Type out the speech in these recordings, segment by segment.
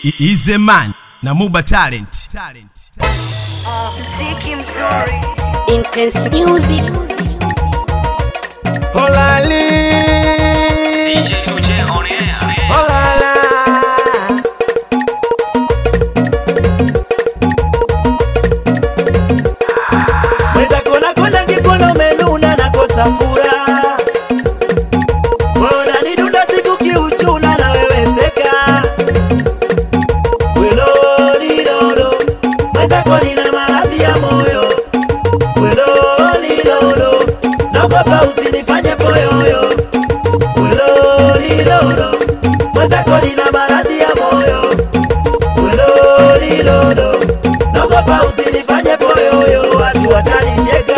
Ize Man na Muba Talent. Talent. Mziki mzuri Intense music. Holali. DJ Uche on air. Holala. Weza kona kona kikono umenuna nakosa furaha Wewe unanidunda siku kiuchuna na wewe seka Welo lilolo Mwenzako nina maradhi ya moyo Welo lilolo Naogopa usinifanye poyoyo Welo lilolo Mwenzako nina maradhi ya moyo Welo lilolo Naogopa usinifanye poyoyo Watu watanicheka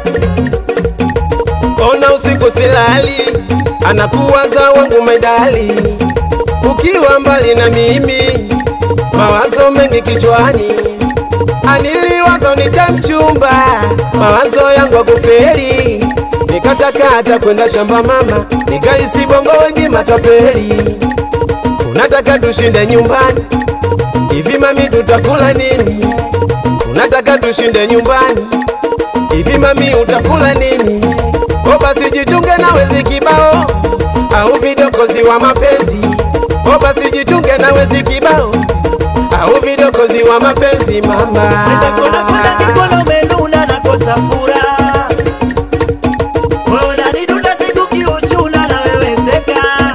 Ona usiku silali, anakuwaza wangu medali, ukiwa mbali na mimi, mawazo mengi kichwani, aniliwazo nitamchumba, mawazo yangu akuferi, nikatakata kwenda shamba mama, nikaisi bongo wengi matapeli, unataka tushinde nyumbani, hivi mami tutakula nini? Unataka tushinde nyumbani Hivi mami utakula nini? O basi jichunge na wezi kibao au vidokozi wa mapenzi. O basi jichunge na wezi kibao au vidokozi wa mapenzi mama. Weza kona kona kikono umenuna nakosa furaha Wewe unanidunda siku kiuchuna na wewe seka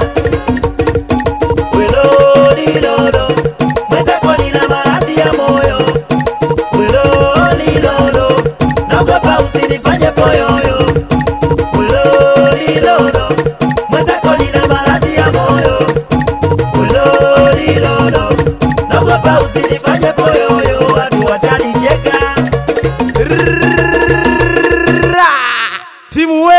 Welo lilolo Mwenzako nina maradhi ya moyo Welo lilolo Naogopa usinifanye poyoyo Welo lilolo Mwenzako nina maradhi ya moyo Welo lilolo Naogopa usinifanye poyoyo Watu watanicheka Timu we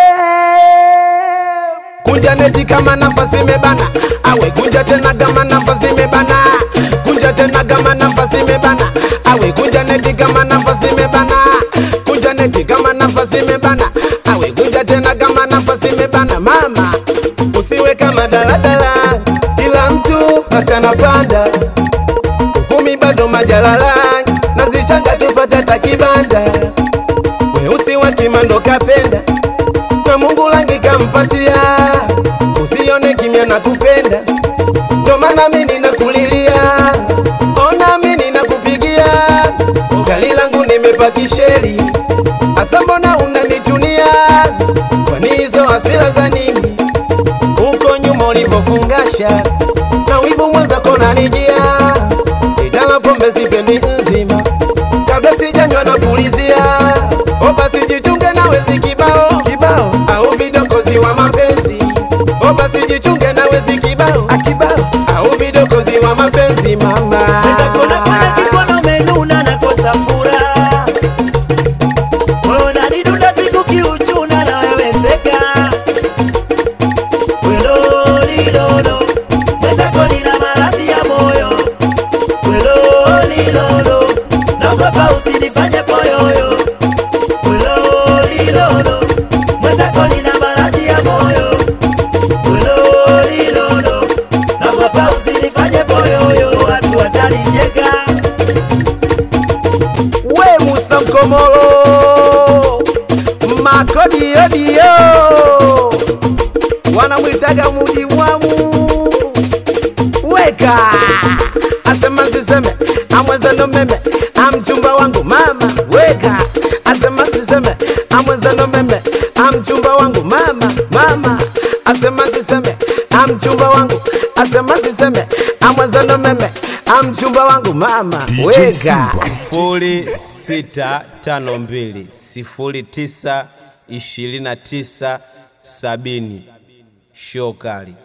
kunja neti kama nafasi imebana, awe kunja tena kama nafasi imebana, kunja tena kama nafasi imebana, awe kunja neti kama nafasi imebana, kunja neti kama nafasi imebana, awe kunja tena kama nafasi imebana. Mama usiwe kama daladala, kila mtu basi anapanda kumi bado majalala, nazichanga tupate hata kibanda weusi wa kimando kapenda na Mungu langi kampatia, usione kimya na kupenda, ndo maana mimi ninakulilia, ona mimi ninakupigia, gari langu nimepakisheli, asa mbona unanichunia? Kwani hizo hasira za nini? Uko nyuma ulivyofungasha na wivu mwenza kona nijia, idala pombe sipendi nzima kabla sijanywa na pulizia. O basi jichunge na wezi kibao kibao, au vidokozi wa mapenzi. O basi jichunge na wezi kibao akibao, au vidokozi wa mapenzi mama. Weza kona kona kikono umenuna nakosa furaha Wewe unanidunda siku kiuchuna na wewe seka Welo lilolo Mwenzako nina maradhi ya moyo Welo lilolo Naogopa usinifanye poyoyo Welo lilolo Mwenzako nina maradhi ya moyo Welo lilolo Naogopa usinifanye poyoyo Watu watanicheka We Musa Mkomolo makodiodio wanamwitaga muji mwamu weka asema siseme amwezano meme amchumba wangu mama weka asema siseme amwezano meme amchumba wangu mama mama asema siseme amchumba wangu asema siseme amwezano meme amchumba wangu mama weka sifuri sita tano mbili sifuri tisa ishirini na tisa sabini shokali